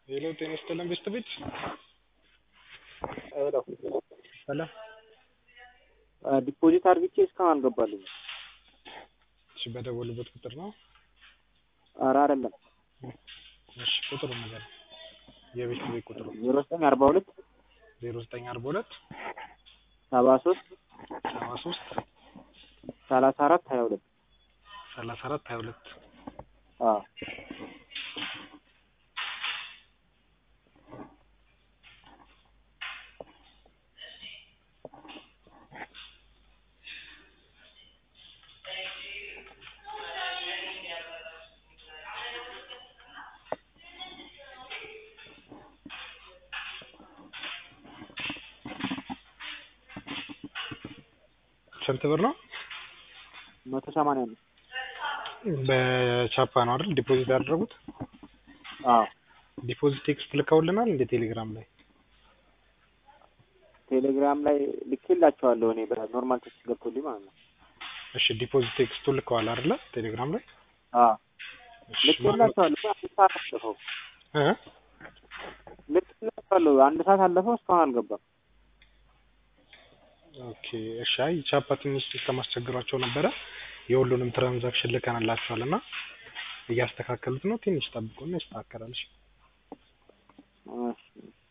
ሄሎ ጤና ይስጥልን ቤስት ቤት ሄሎ ሰላም ዲፖዚት አድርግቼ እስካሁን አልገባልኝ። እሺ በደወሉበት ቁጥር ነው ኧረ አይደለም እሺ ቁጥሩ ነገር የቤት ቤት ቁጥሩ ዜሮ ዘጠኝ አርባ ሁለት ዜሮ ዘጠኝ አርባ ሁለት ሰባ ሶስት ሰባ ሶስት ሰላሳ አራት ሀያ ሁለት ሰላሳ አራት ሀያ ሁለት አዎ ስንት ብር ነው? መቶ ሰማንያ አምስት በቻፓ ነው አይደል ዲፖዚት ያደረጉት? አዎ ዲፖዚት ቴክስት ልከውልናል እንደ ቴሌግራም ላይ ቴሌግራም ላይ ልኬላቸዋለሁ እኔ በኖርማል ቴክስት ገብቶልኝ ማለት ነው። እሺ ዲፖዚት ቴክስቱን ልከዋል አይደለ ቴሌግራም ላይ አዎ እሺ ልኬላቸዋለሁ አንድ ሰዓት አለፈው እ ልኬላቸዋለሁ አንድ ሰዓት አለፈው እስካሁን አልገባም። ኦኬ እሺ አይ ቻፓ ትንሽ ሲስተም አስቸግሯቸው ነበረ የሁሉንም ትራንዛክሽን ልከንላቸዋል እና እያስተካከሉት ነው ትንሽ ጠብቁና ይስተካከላል እሺ እሺ